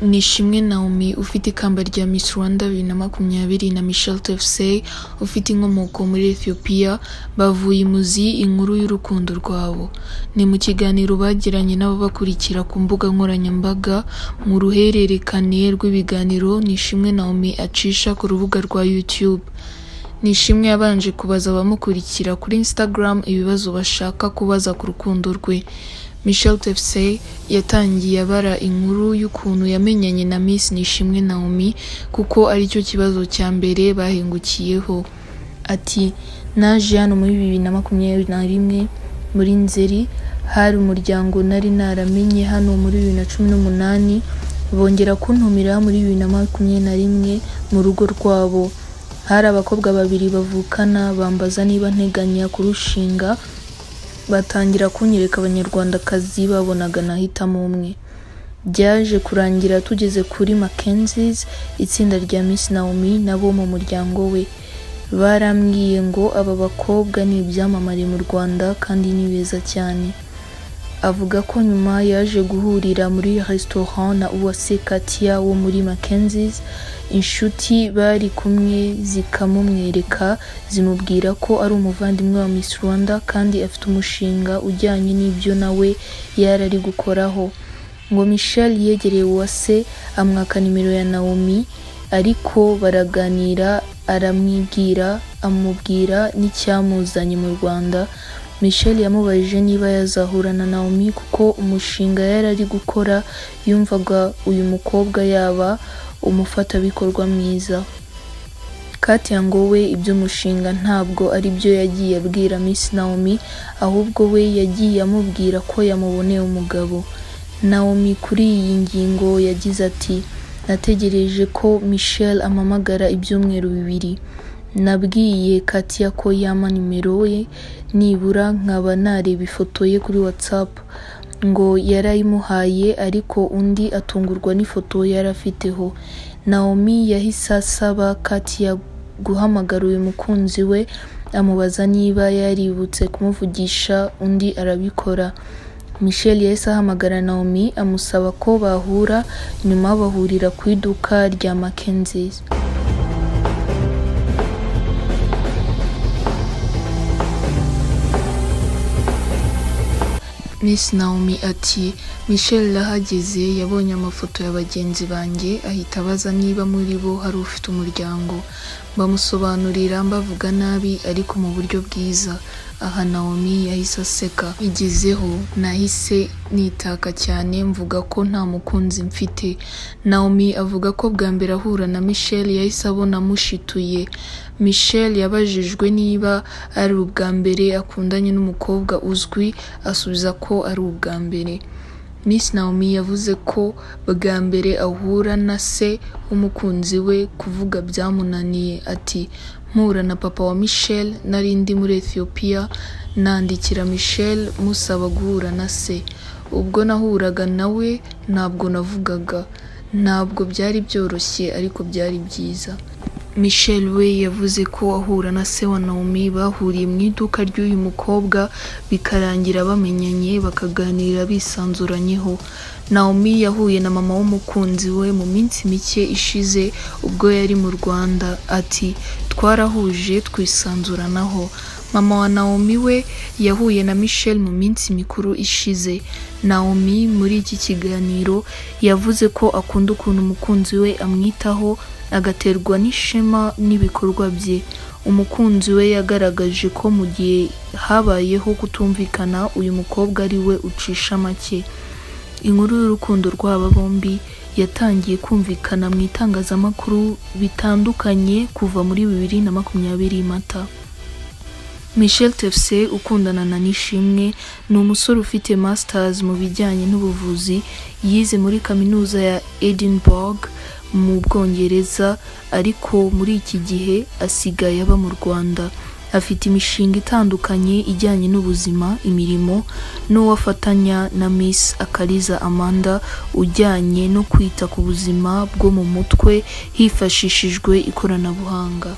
Nishimwe Naomi ufite ikamba rya Miss Rwanda bibiri na makumyabiri na Michelle Tefsey ufite inkomoko muri Ethiopia bavuye imuzi inkuru y'urukundo rwabo ni mu kiganiro bagiranye n'ababakurikira ku mbuga nkoranyambaga mu ruhererekane rw'ibiganiro Nishimwe Naomi acisha ku rubuga rwa YouTube Nishimwe yabanje kubaza abamukurikira kuri Instagram ibibazo bashaka kubaza ku rukundo rwe Michelle Tefsey yatangiye abara inkuru y'ukuntu yamenyanye na Miss Nishimwe Naomi kuko aricyo kibazo cya mbere bahingukiyeho ati naje hano muri bibiri na makumyabiri na rimwe muri Nzeri hari umuryango nari naramenye hano muri bibiri na cumi n'umunani bongera kuntumira muri bibiri na makumyabiri na rimwe mu rugo rwabo hari abakobwa babiri bavukana bambaza niba nteganya kurushinga batangira kunyereka abanyarwandakazi babonaga nahitamo umwe byaje kurangira tugeze kuri Mackenzie's itsinda rya Miss Naomi nabo mu muryango we barambwiye ngo aba bakobwa ni ibyamamare mu Rwanda kandi ni beza cyane avuga ko nyuma yaje guhurira muri restaurant na Uwase Katia wo muri Mackenzie's inshuti bari kumwe zikamumwereka zimubwira ko ari umuvandimwe wa Miss Rwanda kandi afite umushinga ujyanye n'ibyo nawe yari ari gukoraho ngo Michelle yegereye Uwase amwaka nimero ya Naomi ariko baraganira aramwibwira amubwira n'icyamuzanye mu Rwanda Michelle yamubajije niba yazahura na Naomi kuko umushinga yari ari gukora yumvaga uyu mukobwa yaba umufatabikorwa mwiza Katia ngo we iby'umushinga ntabwo ari byo yagiye abwira Miss Naomi ahubwo we yagiye amubwira ko yamuboneye umugabo Naomi kuri iyi ngingo yagize ati nategereje ko Michelle ampamagara ibyumweru bibiri nabwiye Katia ko yampa nimero ye nibura nkaba nareba ifoto ye kuri WhatsApp ngo yarayimuhaye ariko undi atungurwa n'ifoto yari afiteho Naomi yahise asaba Katia guhamagara uyu mukunzi we amubaza niba yaributse kumuvugisha undi arabikora Michelle yahise ahamagara Naomi amusaba ko bahura nyuma bahurira ku iduka rya Mackenzie's Miss Naomi ati Michelle ahageze yabonye amafoto ya bagenzi banjye ahita abaza niba muri bo hari ufite umuryango bamusobanurira mbavuga nabi ariko mu buryo bwiza aha Naomi yahise aseka igezeho nahise nitaka cyane mvuga ko nta mukunzi mfite Naomi avuga ko bwa mbere ahura na Michelle yahise abona amushituye Michelle yabajijwe niba ari ubwa mbere akundanye n'umukobwa uzwi asubiza ko ari ubwa mbere Miss Naomi yavuze ko bwa mbere ahura na se w'umukunzi we kuvuga byamunaniye ati mpura na papa wa Michelle nari ndi muri Ethiopia nandikira Michelle musaba guhura na se ubwo nahuraga nawe ntabwo navugaga ntabwo byari byoroshye ariko byari byiza Michelle we yavuze ko ahura na se wa Naomi bahuriye mu iduka ry'uyu mukobwa bikarangira bamenyanye bakaganira bisanzuranyeho Naomi yahuye na mama w'umukunzi we mu minsi mike ishize ubwo yari mu Rwanda ati twarahuje twisanzuranaho mama wa Naomi we yahuye na Michelle mu minsi mikuru ishize Naomi muri iki kiganiro yavuze ko akunda ukuntu umukunzi we amwitaho agaterwa n'ishema n'ibikorwa bye umukunzi we yagaragaje ko mu gihe habayeho kutumvikana uyu mukobwa ari we ucisha make inkuru y'urukundo rw'aba bombi yatangiye kumvikana mu itangazamakuru bitandukanye kuva muri bibiri na makumyabiri mata Michelle Tefsey ukundana na Nishimwe ni umusore ufite masters mu bijyanye n'ubuvuzi yize muri kaminuza ya Edinburgh mu Bwongereza ariko muri iki gihe asigaye aba mu Rwanda afite imishinga itandukanye ijyanye n'ubuzima imirimo n'uwafatanya na Miss Akariza Amanda ujyanye no kwita ku buzima bwo mu mutwe hifashishijwe ikoranabuhanga